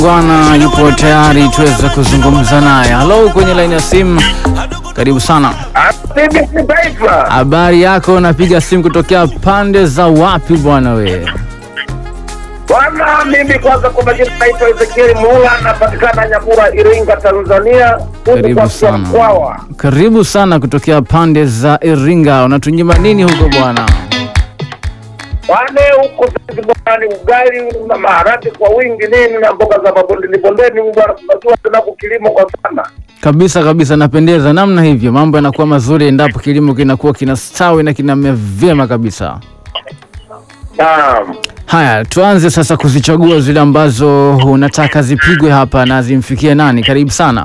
Bwana yupo tayari tuweze kuzungumza naye. Halo, kwenye laini ya simu, karibu sana. BBC Taifa. Habari yako? Napiga simu kutokea pande za wapi bwana we? Bwana, mimi kwanza kwa majina naitwa Ezekieli Muula, napatikana Nyakura, Iringa, Tanzania. Huku Karibu kwa sana. Mkwawa. Karibu sana kutokea pande za Iringa. Unatunyima nini huko bwana? Wane huko sisi bwana ni ugali na maharage kwa wingi nini na mboga za mabondeni bondeni, bwana, tunajua tena kilimo kwa sana. Kabisa kabisa, napendeza namna hivyo. Mambo yanakuwa mazuri endapo kilimo kinakuwa kinastawi na kinamea vyema kabisa. Naam. Haya, tuanze sasa kuzichagua zile ambazo unataka zipigwe hapa na zimfikie nani. Karibu sana.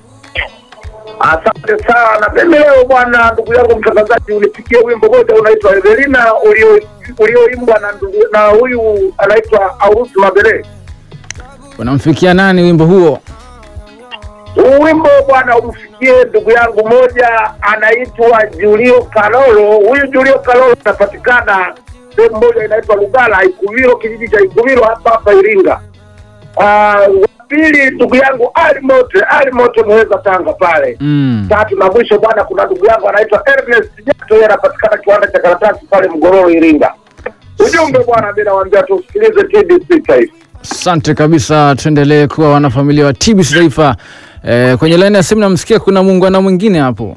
Asante sana. Mimi leo bwana, ndugu yangu mtangazaji, unipigie wimbo moja unaitwa Evelina ulio- ulioimbwa na ndugu na huyu anaitwa Aurusi Mabele. Unamfikia nani wimbo huo? Huu wimbo bwana umfikie ndugu yangu moja anaitwa Julio Kalolo. Huyu Julio Kalolo anapatikana sehemu moja inaitwa Lugala, Ikumilo, kijiji cha Ikumilo hapa hapa Iringa. Ah, wa pili ndugu yangu Ali Mote, Ali Mote Muheza Tanga pale. Mm. Tatu na mwisho bwana, kuna ndugu yangu anaitwa Ernest Jato, yeye anapatikana kiwanda cha karatasi pale Mgororo, Iringa. Ujumbe bwana, mimi nawaambia tusikilize TBC Taifa. Asante kabisa, tuendelee kuwa wanafamilia wa TBC Taifa. Eh, kwenye laini ya simu namsikia kuna muungwana mwingine hapo.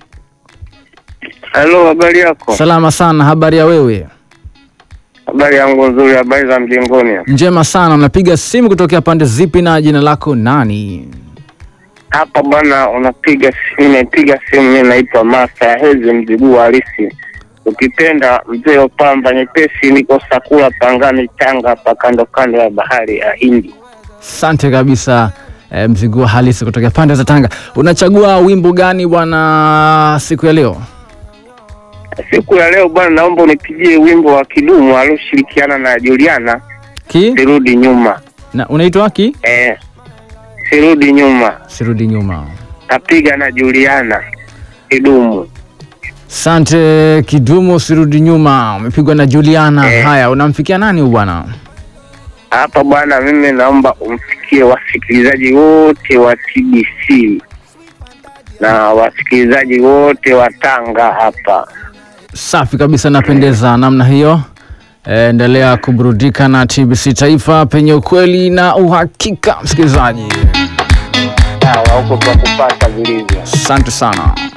Halo, habari yako? Salama sana, habari ya wewe? Habari yangu nzuri, habari za mjengoni. Njema sana. Unapiga simu kutokea pande zipi na jina lako nani? Hapa bwana, unapiga simu, nimepiga simu. Mimi naitwa Masta ya Hezi mjiguu halisi, ukipenda mzee wa pamba nyepesi. Niko Sakula Pangani, Tanga, hapa kando kando ya bahari ya Hindi. Asante kabisa. Eh, mzigua halisi kutokea pande za Tanga. Unachagua wimbo gani bwana siku ya leo? Siku ya leo bwana, naomba unipigie wimbo wa Kidumu alioshirikiana na Juliana, Ki? sirudi nyuma. Na unaitwa ki? Eh, sirudi nyuma, Sirudi nyuma. napiga na Juliana Kidumu. Asante Kidumu, sirudi nyuma. Umepigwa na Juliana. Eh. Haya, unamfikia nani huyu bwana? hapa bwana, mimi naomba umfikie wasikilizaji wote wa TBC na wasikilizaji wote wa Tanga hapa. Safi kabisa, napendeza namna hiyo. Eh, Endelea kuburudika na TBC Taifa penye ukweli na uhakika, msikilizaji. Sawa, huko kwa kupata vilivyo. Asante sana.